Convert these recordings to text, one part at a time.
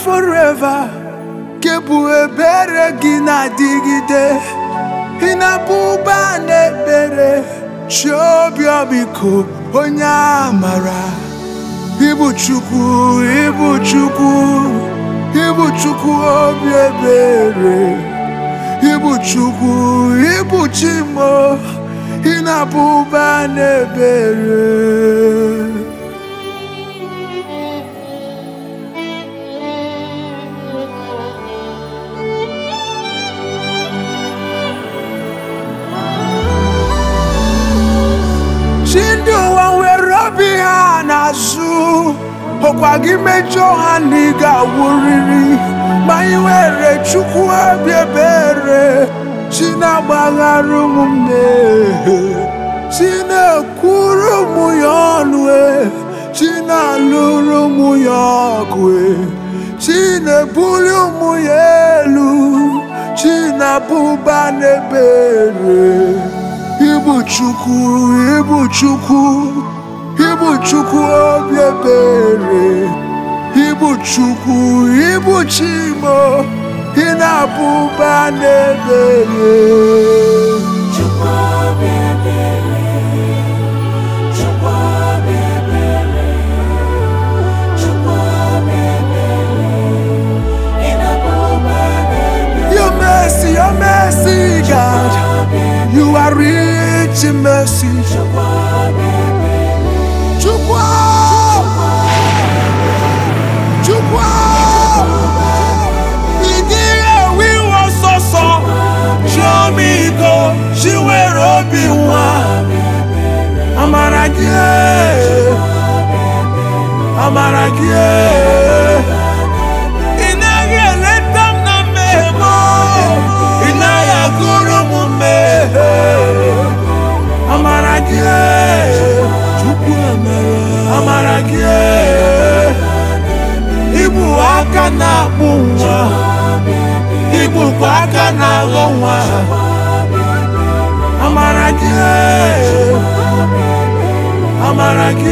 forever kebụ ebere gị na-adịgide ị na-abụ ụba na-ekpere chi obi ọbịko onye amara ịbụ chukwu ịbụ chukwu ịbụ chukwu obi ebere ịbụ chukwu ịbụ chimo ị na-abụ ụba na-ebere chi ndị ụwa nwere obi ha n'azụ ọkwa gị mejọ ha na ị ga-awụrịrị ma anyị nwere chukwu obi ebere chi na-agbaghara ụmụ mmehie chi na-ekwuru ụmụ ya ọnụ e chi na-alụrụ ụmụ ya ọgụ e chi na-ebuli ụmụ ya elu chi na-abụba n'ebere Ịbụ Chukwu, ịbụ Chukwu, ịbụ Chukwu obi ebere, ịbụ Chukwu, ịbụ Chimo, ị na-abụ ụba n'ebere. Chukwu obi ebere, Chukwu obi ebere, Chukwu obi ebere, ị na-abụ ụba n'ebere. Your mercy, your mercy, God, Obi ebere, you are rich in mercy. Chukwu obi ebere, Chukwu, Chukwu, ịdịghị ewe iwe ọsọsọ, chiọma iko, chi nwere obi nwa. Amara gị, amara gị, ị naghị eleta m na mmehie m, ị naghị agụrụ m mmehie. Amara gị, Chukwu emere, amara gị, ịbụ aka na-akpụ nwa, ịbụkwa aka na-aghọ nwa. Amara gị, amara gị,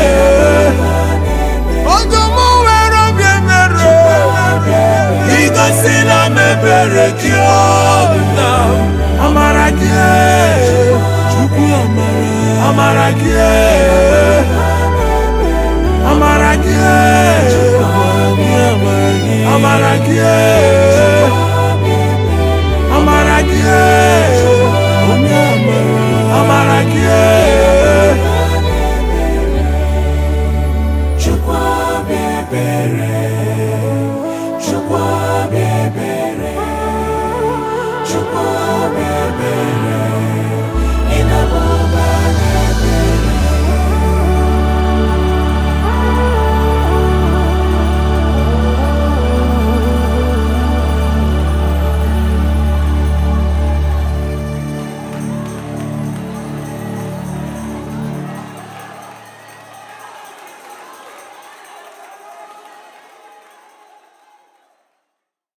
ọdụm nwere obi ebere, igosila m ebere gị ọbụna. Amara gị, Chukwu amara, amara gị, amara gị, amara gị, amara gị.